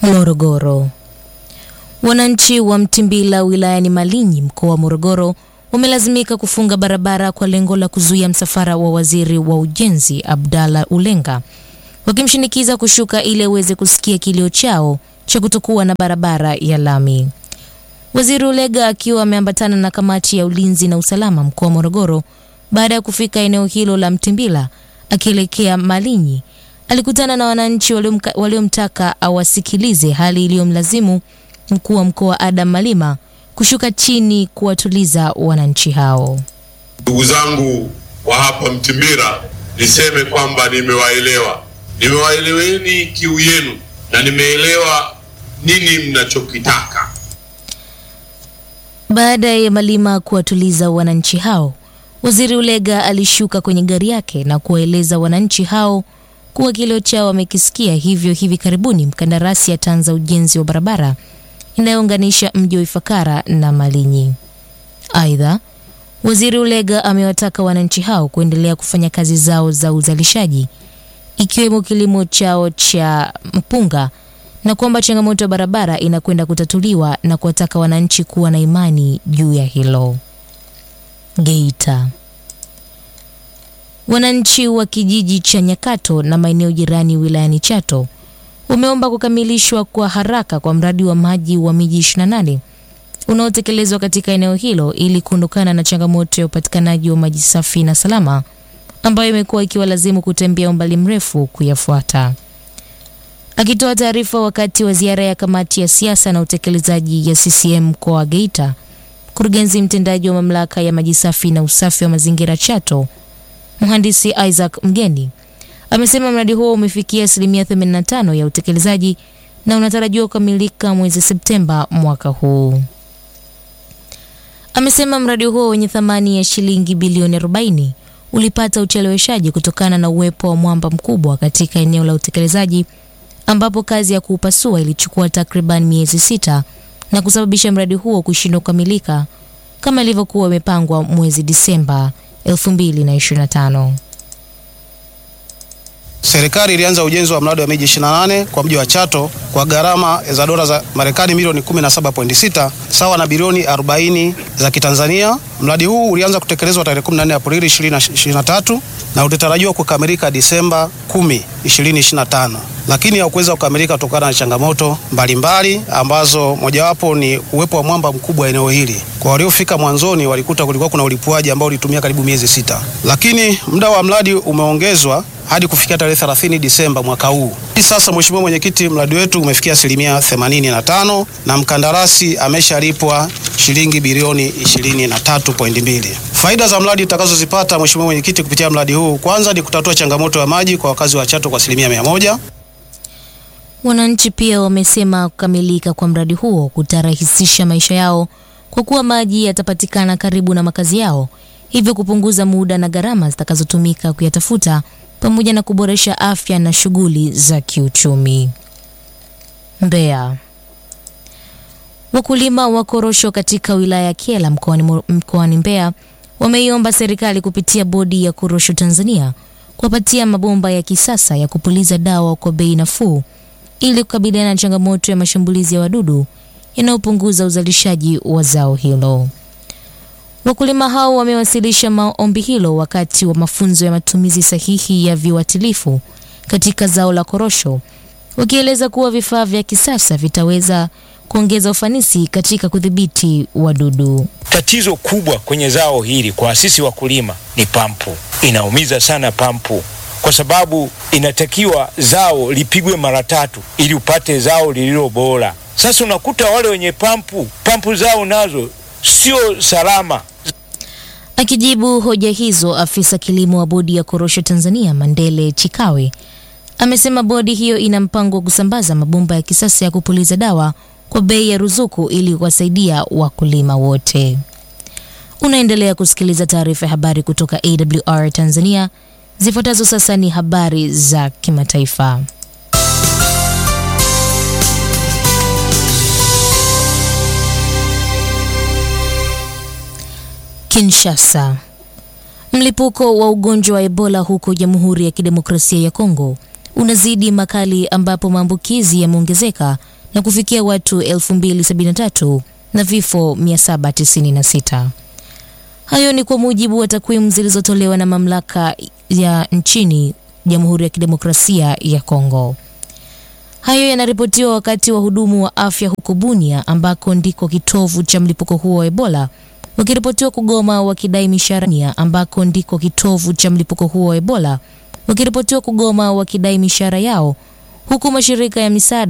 Morogoro. Wananchi wa Mtimbila wilayani Malinyi mkoa wa Morogoro wamelazimika kufunga barabara kwa lengo la kuzuia msafara wa waziri wa ujenzi Abdalla Ulenga, wakimshinikiza kushuka ili aweze kusikia kilio chao cha kutokuwa na barabara ya lami. Waziri Ulega akiwa ameambatana na kamati ya ulinzi na usalama mkoa wa Morogoro baada ya kufika eneo hilo la Mtimbila akielekea Malinyi, alikutana na wananchi waliomka- waliomtaka awasikilize, hali iliyomlazimu mkuu wa mkoa Adam Malima kushuka chini kuwatuliza wananchi hao. Ndugu zangu wa hapa Mtimbira, niseme kwamba nimewaelewa, nimewaeleweni kiu yenu na nimeelewa nini mnachokitaka. Baada ya Malima kuwatuliza wananchi hao, waziri Ulega alishuka kwenye gari yake na kuwaeleza wananchi hao kuwa kilio chao wamekisikia, hivyo hivi karibuni mkandarasi ataanza ujenzi wa barabara inayounganisha mji wa Ifakara na Malinyi. Aidha, waziri Ulega amewataka wananchi hao kuendelea kufanya kazi zao za uzalishaji ikiwemo kilimo chao cha mpunga na kwamba changamoto ya barabara inakwenda kutatuliwa na kuwataka wananchi kuwa na imani juu ya hilo. Geita. Wananchi wa kijiji cha Nyakato na maeneo jirani wilayani Chato wameomba kukamilishwa kwa haraka kwa mradi wa maji wa miji 28 unaotekelezwa katika eneo hilo ili kuondokana na changamoto ya upatikanaji wa maji safi na salama ambayo imekuwa ikiwalazimu kutembea umbali mrefu kuyafuata. Akitoa taarifa wakati wa ziara ya kamati ya siasa na utekelezaji ya CCM mkoa wa Geita, mkurugenzi mtendaji wa mamlaka ya maji safi na usafi wa mazingira Chato, mhandisi Isaac Mgeni amesema mradi huo umefikia asilimia 85 ya utekelezaji na unatarajiwa kukamilika mwezi Septemba mwaka huu. Amesema mradi huo wenye thamani ya shilingi bilioni 40 ulipata ucheleweshaji kutokana na uwepo wa mwamba mkubwa katika eneo la utekelezaji ambapo kazi ya kuupasua ilichukua takriban miezi sita na kusababisha mradi huo kushindwa kukamilika kama ilivyokuwa imepangwa mwezi Disemba 2025. Serikali ilianza ujenzi wa mradi wa miji 28 kwa mji wa Chato kwa gharama za dola za Marekani milioni 17.6 sawa na bilioni 40 za Kitanzania. Mradi huu ulianza kutekelezwa tarehe 14 Aprili 2023 na utatarajiwa kukamilika Disemba 10, 2025, lakini haukuweza kukamilika kutokana na changamoto mbalimbali ambazo mojawapo ni uwepo wa mwamba mkubwa eneo hili. Kwa waliofika mwanzoni walikuta kulikuwa kuna ulipuaji ambao ulitumia karibu miezi sita, lakini muda wa mradi umeongezwa hadi kufikia tarehe 30 Disemba mwaka huu. Hii sasa, Mheshimiwa Mwenyekiti, mradi wetu umefikia asilimia 85 na mkandarasi ameshalipwa shilingi bilioni 23.2. Faida za mradi tutakazozipata Mheshimiwa Mwenyekiti kupitia mradi huu, kwanza ni kutatua changamoto ya maji kwa wakazi wa Chato kwa asilimia mia moja. Wananchi pia wamesema kukamilika kwa mradi huo kutarahisisha maisha yao kwa kuwa maji yatapatikana karibu na makazi yao, hivyo kupunguza muda na gharama zitakazotumika kuyatafuta pamoja na kuboresha afya na shughuli za kiuchumi. Mbeya. Wakulima wa korosho katika wilaya ya Kyela mkoani Mo- mkoani Mbeya wameiomba serikali kupitia bodi ya korosho Tanzania kuwapatia mabomba ya kisasa ya kupuliza dawa kwa bei nafuu ili kukabiliana na changamoto ya mashambulizi ya wadudu yanayopunguza uzalishaji wa zao hilo. Wakulima hao wamewasilisha maombi hilo wakati wa mafunzo ya matumizi sahihi ya viuatilifu katika zao la korosho, wakieleza kuwa vifaa vya kisasa vitaweza kuongeza ufanisi katika kudhibiti wadudu. Tatizo kubwa kwenye zao hili kwa sisi wakulima ni pampu. Inaumiza sana pampu, kwa sababu inatakiwa zao lipigwe mara tatu ili upate zao lililo bora. Sasa unakuta wale wenye pampu, pampu zao nazo sio salama. Akijibu hoja hizo, afisa kilimo wa bodi ya korosho Tanzania Mandele Chikawe amesema bodi hiyo ina mpango wa kusambaza mabomba ya kisasa ya kupuliza dawa kwa bei ya ruzuku ili kuwasaidia wakulima wote. Unaendelea kusikiliza taarifa ya habari kutoka AWR Tanzania. Zifuatazo sasa ni habari za kimataifa. Kinshasa. Mlipuko wa ugonjwa wa Ebola huko Jamhuri ya Kidemokrasia ya Kongo unazidi makali ambapo maambukizi yameongezeka na kufikia watu 2073 na vifo 796. Hayo ni kwa mujibu wa takwimu zilizotolewa na mamlaka ya nchini Jamhuri ya Kidemokrasia ya Kongo. Hayo yanaripotiwa wakati wahudumu wa afya huko Bunia ambako ndiko kitovu cha mlipuko huo wa Ebola wakiripotiwa kugoma wakidai mishahara ambako ndiko kitovu cha mlipuko huo wa Ebola wakiripotiwa kugoma wakidai mishahara yao huku mashirika ya misaada